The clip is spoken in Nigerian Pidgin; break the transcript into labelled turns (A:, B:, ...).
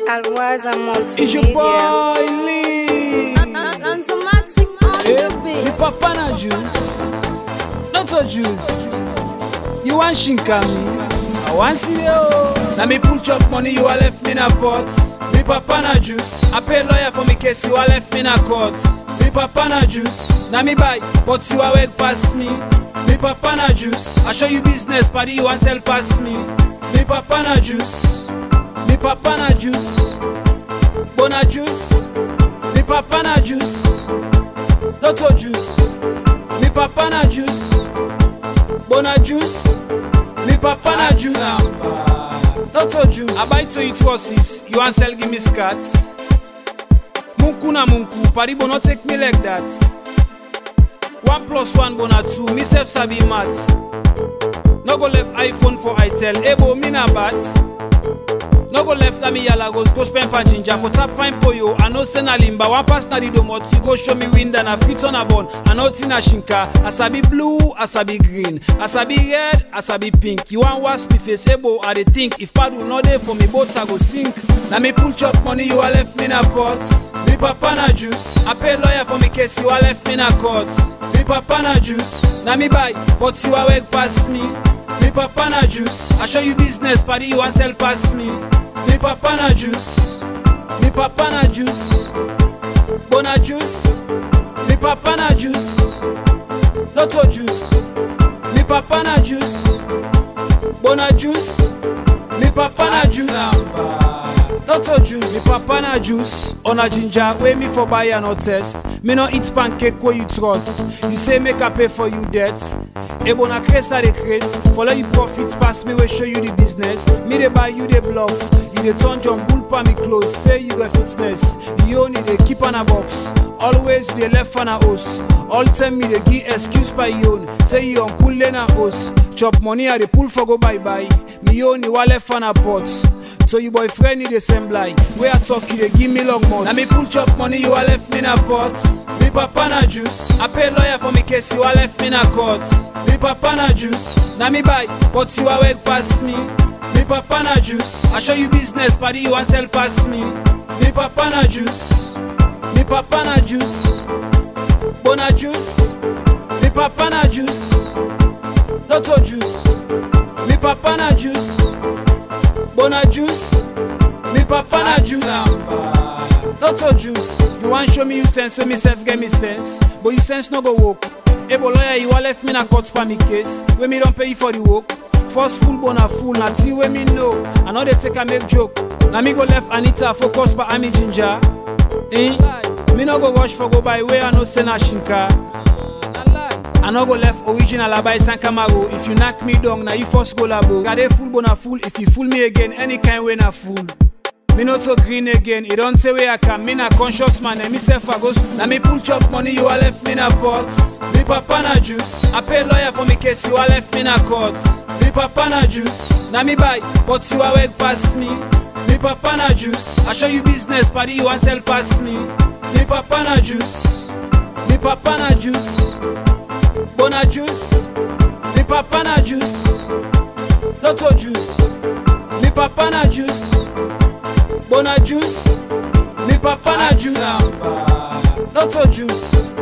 A: Alwaza Multimedia.
B: It's your boy Lee.
A: Lanzomatic on
B: Eh,
A: the
B: me
A: beat.
B: papa na juice, not a juice. You want shinka me? I want see you. Now me pull chop money, you a left me na pot. Me papa na juice. I pay lawyer for me case, you a left me na court. Me papa na juice. Now me buy, but you a work pass me. Me papa na juice. I show you business, party you want sell pass me. Me papa na juice. Me papa na juice. Bona juice. Me papa na juice. Lotto juice, mi papa na juice, bona juice, mi papa na juice, Lotto juice. I buy to eat horses, you want sell give me scat. Munku na munku, paribo no take me like that. One plus one bona two, me self sabi math. No go left iPhone for itel, ebo me na bat. No go left na me yalagos go spend pa ginger for tap fine poyo I no say na limba one pass na the domoti go show me wind and a fit on a bun I no tina shinka asabi blue asabi green asabi red asabi pink you wan wash me face ebo I dey think if padu no dey for me both I go sink na me pull chop money you a left me na pot me papa na juice I pay lawyer for me case you a left me na court me papa na juice na me buy but you a work pass me Me papa na juice. I show you business, party you want sell pass me. Me papa na juice. Me papa na juice. Bona juice. Me papa na juice. Lotto juice. Me papa na juice. Bona juice. Me papa na juice. Lotto juice. Me papa na juice. On a ginger, wey me for buy and no test. Me no eat pancake wey you trust. You say make I pay for you debt. Ebo na craze I dey craze. Follow you profit pass me wey show you the business. Me dey buy you dey bluff. You dey turn John Bull pa me close. Say you got fitness. You only dey keep on a box. Always you dey left on a host. All time me dey give excuse by you own. Say you uncle Lena host. Chop money I dey pull for go bye bye. Me only wa left on a pot. So you boyfriend need the same lie. Where I talk you dey give me long months. Now me pull chop money you a left me na pot. Me papa na juice. I pay lawyer for me case you a left me na court. Me papa na juice. Now me buy, but you a work pass me. Me papa na juice. I show you business, party you want sell pass me. Me papa na juice. Me papa na juice. Bona juice. Me papa na juice. Lotto juice. Me papa na juice. Bona juice, me papa na juice. Lotto juice, you wan show me you sense, so me self get me sense. But you sense no go work. Ebo lawyer, you wan left me na court pa me case. Wey me don pay you for the work. First full bona full, na tea wey me know. I no dey take am make joke. Na me go left Anita focus pa Ami Ginger. Eh? Me no go rush for go buy wey I no say na shinka. Na lie. I no go left original Abai San Camaro. If you knock me down, now you first go labo. Got a full bona full. If you fool me again, any kind way na fool. Me not so green again. It don't tell where I can. Me na conscious man. And me self I go school. Now me pull chop money. You a left me na pot. Me papa na juice. I pay lawyer for me case. You a left me na court. Me papa na juice. Now me buy, but you a work pass me. Me papa na juice. I show you business, party you want sell pass me. Me papa na juice. Me papa na juice. Bona juice, mi papa na juice, Lotto juice, mi papa na juice, Bona juice, mi papa na juice, Lotto juice,